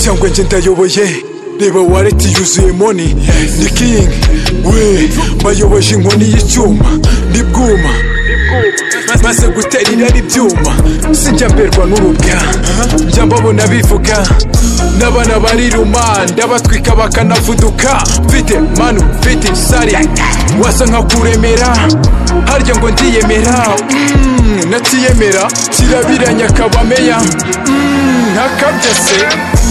cyangwa njye ndayoboye reba wareti yuzuye moni ni kingi we bayoboje inkoni y'icyuma ni bwuma maze gutera irari ibyuma sinjya mberwa n'urubwa njya mbabona bivuga n'abana bariruma ndabatwika bakanavuduka mfite manu mfite sari wasa nka kuremera harya ngo ndiyemera natiyemera kirabiranya kabameya ntakabya se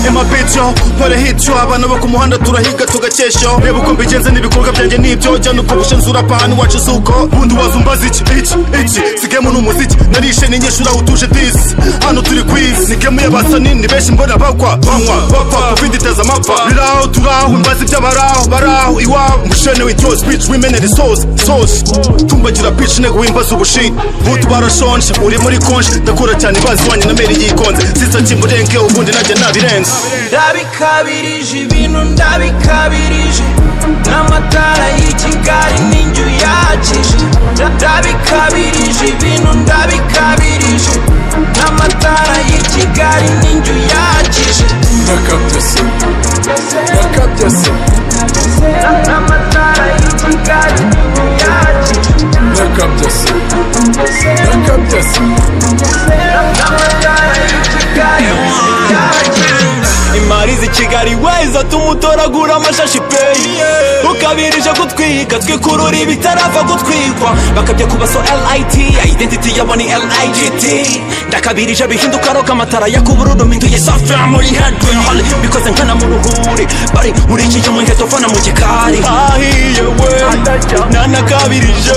ema bejo barahityo abana bo ku muhanda turahiga tugakesha reba uko mbigenze n'ibikorwa byanjye n'ibyo jyana uko bushinzura apahani wacu suko bundi waza umbaza iki iki iki si gemu n'umuziki narishe n'inyeshuri aho utuje disi hano turi ku isi ni gemu y'abasani ni benshi mbona bakwa banywa bapfa kubinditeza amapfa biri aho turi aho mbaza iby'abaraho baraho iwabo mushene w'iryo speech wimenera isosi sosi tumbagira pitch intego wimbaza ubushita butu barashonje uri muri konje ndakora cyane bazwanye na meri yikonze sisakimurenge ubundi najya nabirenze ndabikabirije ibintu ndabikabirije n'amatara y'i kigali n'injyu yakije ndabikabirije ibintu ndabikabirije n'amatara y'i kigali n'injyu yakije ndakabya se ndakabya se n'amatara y'i kigali n'injyu yakije ndakabya se ndakabya se n'amatara y'i kigali n'injyu yakije imari z'i kigali weza tumutoragura amashashi peyi ukabirije gutwika twikurura ibitarapfa gutwikwa bakabya kuba so lit identity yabo ni ligit ndakabirije bihinduka roka amatara yakubururu minduye safi muri hedwehale bikoze nkana mu ruhuri bari burikije mu ngeto fana mu gikari ahiye we nanakabirije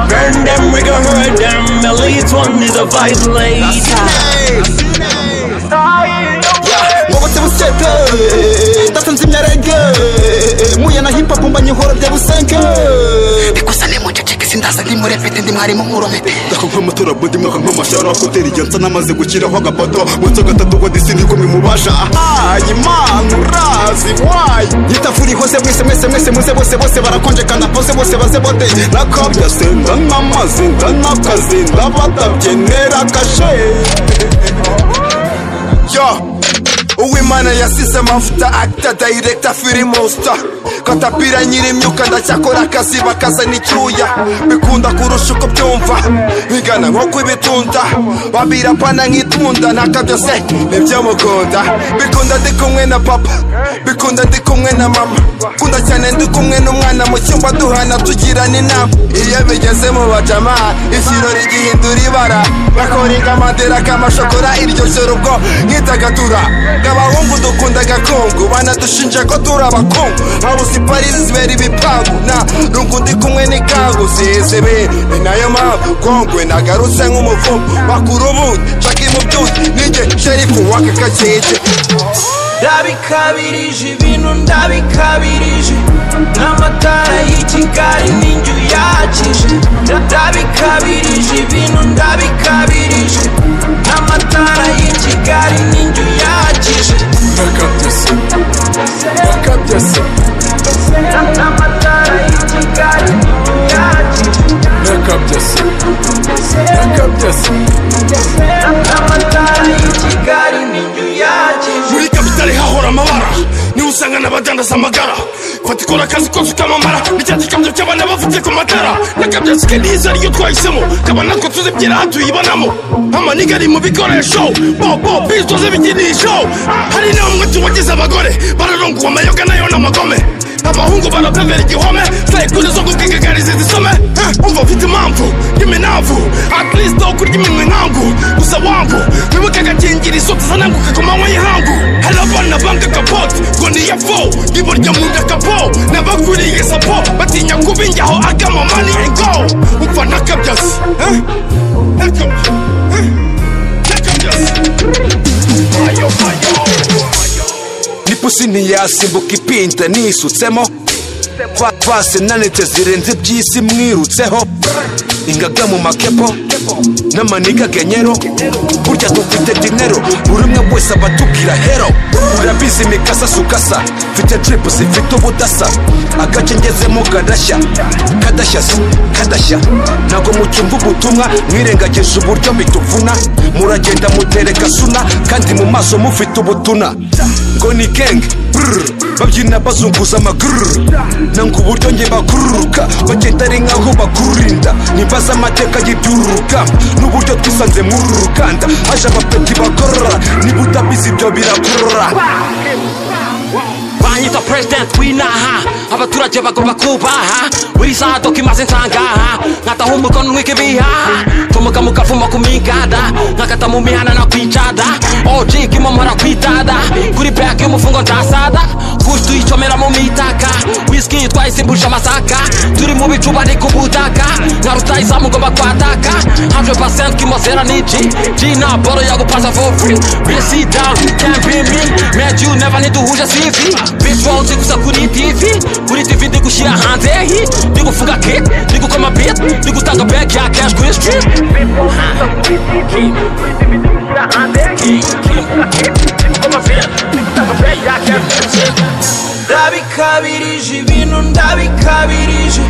burn them we gon hurt them the least one is a violator wabotse buseke ndasanze imyarege muye na hip hop mbanye ihora bya busenge bikosa ni mu ceceke sindaza ndi muri pete ndi mwarimu uromete ndaka nk'amatora bodi mwaka nk'amashara koteri igihe nsa n'amaze gushyiraho agapoto wetse gatatu ngo disi ni kumwe mubasha ahayi imana urazi wayi yitafuri hose mwese mwese mwese muze bose bose barakonjekana pose bose baze bote nakabya se ndanamaze ndanakazi ndabatabye ntera kashe yo uwimana yasize amavuta akita dayiregita filime usita katapira nyir'imyuka ndacyakora akazi bakazana icyuya bikunda kurusha uko byumva bigana nko kw'ibitunda babirapana nk'itunda ntaka byose nibyo mukunda bikunda ndi kumwe na papa bikunda ndi kumwe na mama kunda cyane ndi kumwe n'umwana mu cyumba duhana tugirana inama iyo bigeze mu bajama ikirori gihindura ibara bakora ingamadera k'amashokora iryo joro ubwo nk'idagatura abahungu dukunda agakungu banadushinja ko turi abakungu habuze iparizi zibera ibipangu na rungu ndi kumwe n'ikangu zizibera ni nayo mpamvu kongwe nagarutse nk'umuvumo bakura ubundi nshaka mu byuzi ninjye sherifu w'aka gakeke ndabikabirije ibintu ndabikabirije n'amatara y'i kigali n'injyu yakije ndabikabirije ibintu ndabikabirije n'amatara y'i kigali n'injyu yakije ndakabya se ndakabya se n'amatara y'i kigali n'injyu yakije ndakabya se ndakabya se n'amatara y'i kigali n'injyu yakije muri kapitali hahora amabara niba usanga n'abadandaza amagara fata ikora akazi kose ukamamara nicya gikamyo cy'abana bafite ku matara n'akabyatsi ke n'iza ryo twahisemo kabona ko tuzibyera aha tuyibonamo amaniga ari mu bikoresho bobo bisoze ibikinisho hari n'umwe tubagize abagore bararonguwe amayoga nayo n'amagome abahungu barapemera igihome sayikuri zo kubwigagariza izisome Eh, umva mfite impamvu y'iminavu akristo kurya iminwa inkangu gusa wangu wibuke agakingira isoti zananguka ku manywa y'ihangu hari abana banga kapoti ngo niya fo iburyo mu nda kapo n'abakuriye sapo batinya kuba injyaho agama mani ego umva ntakabyasi Eh, ntakabyasi Eh, ntakabyasi ayo ayo n'ipusi ntiyasimbuka ipinda nisutsemo Ba- base nanete zirenze iby'isi mwirutseho ingaga mu makepo n'amaniga genyero burya dufite dinero buri umwe wese aba atubwira hero hasi imikasa sukasa mfite drip zifite ubudasa agace ngezemo kadashya kadashya si kadashya ntabwo mucyumva ubutumwa mwirengagije uburyo bituvuna muragenda mutereka suna kandi mu maso mufite ubutuna ngo ni gang brr, babyina bazunguza amaguru nanga uburyo njye bakururuka bagenda ari nkaho bakurinda nimbaza amateka y'ibyururuka n'uburyo twisanze muri uru ruganda haje abapeti bakorora niba utabizi ibyo birakorora banyita president w'inaha abaturage bagomba kubaha buri saha doka imaze nsangaha nkataha umukono ntwika ibihaha ncomoka mu kavumo ku migada nkakata mu mihana no kwicada oji kimomora kwitada kuri peyake y'umufungo ndasada kushi tuyicomera mu mitaka whisky twayisimbuje amasaka turi mu bicuba ni ku butaka nka rutayizamu ngomba kwataka 100% kimozera ni G G na boro yagupasa for free Real sit down, can't be me Met you never ntiduhuje CV Bitch wawuzi gusa kuri TV Kuri TV ndi gushyira hanze hi Ndi gufunga kick, ndi gukoma beat Ndi gutanga back ya cash kuri street ndabikabirije ibintu ndabikabirije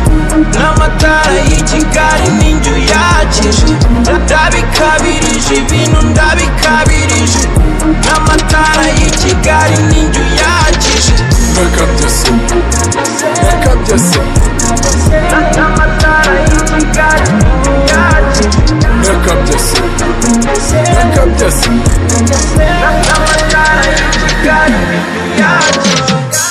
n'amatara y'i kigali n'inzu yakije ndabikabirije ibintu ndabikabirije n'amatara y'i kigali n'inzu yakije n'amatara y'i kigali n'inzu yakije n'amatara y'i kigali n'inzu yakije